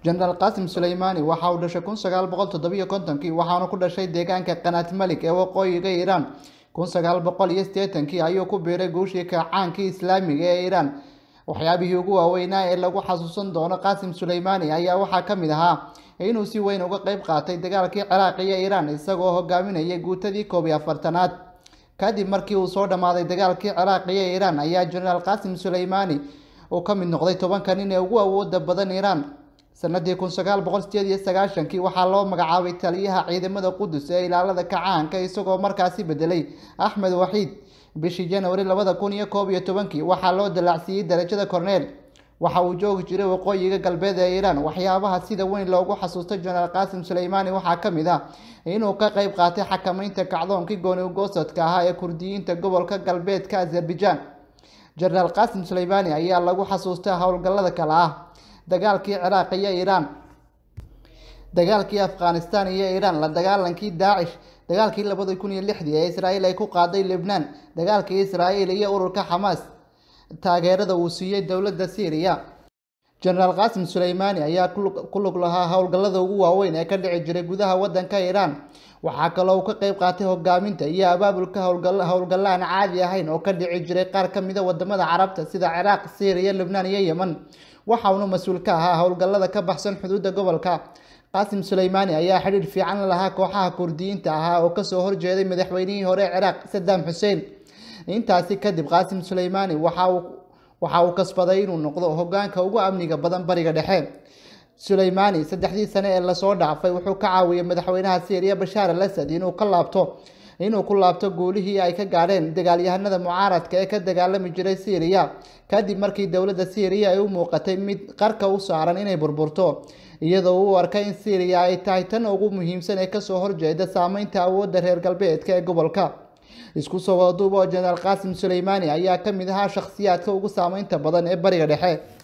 jenaraal qaasim suleymaani waxa uu dhashay kun sagaal boqol toddobiyo kontonkii waxaana ku dhashay deegaanka qanaat malik ee waqooyiga iiraan kun sagaal boqol iyo siddeetankii ayuu ku biiray guushii kacaankii islaamiga ee iiraan waxyaabihii ugu waaweynaa ee lagu xasuusan doono qaasim suleymaani ayaa waxaa ka mid ahaa inuu si weyn uga qeyb qaatay dagaalkii ciraaq iyo iiraan isagoo hogaaminayay guutadii koob iyo afartanaad kadib markii uu soo dhammaaday dagaalkii ciraaq iyo iiraan ayaa jenaraal qaasim suleymaani uu ka mid noqday tobanka nin ee ugu awooda badan iiraan sanadii kun sagaal boqol sideed iyo sagaashankii waxaa loo magacaabay taliyaha ciidamada qudus ee ilaalada kacaanka isagoo markaasi bedelay axmed waxiid bishii januari labada kun iyo koob iyo tobankii waxaa loo dalaacsiiyey darajada corneel waxa uu joogi jiray waqooyiga galbeed ee iiraan waxyaabaha sida weyn loogu xasuustay jenaraal qaasim suleymaani waxaa ka mid ah inuu ka qeyb qaatay xakameynta kacdoonkii gooni ugoosadka ahaa ee kurdiyiinta gobolka galbeedka azerbaijan jenaraal qaasim suleymaani ayaa lagu xasuustaa howlgallada kale ah dagaalkii ciraaq iyo iiraan dagaalkii afghanistan iyo iiraan la dagaalankii daacish dagaalkii labada kun iyo lixdii ee israa'iil ay ku qaaday lebnaan dagaalkii israa'iil iyo ururka xamaas taageerada uu siiyey dowladda syriya jenaraal qaasim suleymaani ayaa ku lug lahaa howlgallada ugu waaweyn ee ka dhici jiray gudaha waddanka iiraan waxaa kaloo uu ka qeyb qaatay hogaaminta iyo abaabulka howlgallo aan caadi ahayn oo ka dhici jiray qaar ka mida wadamada carabta sida ciraaq syriya lebnaan iyo yeman waxa uuna mas-uul ka ahaa howlgallada ka baxsan xuduudda gobolka qaasim suleymaani ayaa xidhiidh fiican la lahaa kooxaha kurdiyiinta ahaa oo kasoo horjeeday madaxweynihii hore ee ciraaq sadaam xuseen intaasi kadib qaasim suleymaani waxa uu kasbaday inuu noqdo hogaanka ugu amniga badan bariga dhexe suleymaani saddexdii sane ee lasoo dhaafay wuxuu ka caawiyey madaxweynaha syriya bashaar al asad inuu ka laabto inuu ku laabto guulihii ay ka gaadheen dagaalyahanada mucaaradka ee ka dagaalami jiray syriya kadib markii dowladda syriya ay u muuqatay mid qarka u saaran inay burburto iyadoo uu arkay in syriya ay tahay tan ugu muhiimsan ee kasoo horjeeda saameynta awoodda reer galbeedka ee gobolka isku soo wadaduub oo jenaraal qaasim suleymaani ayaa ka mid ahaa shakhsiyaadka ugu saameynta badan ee bariga dhexe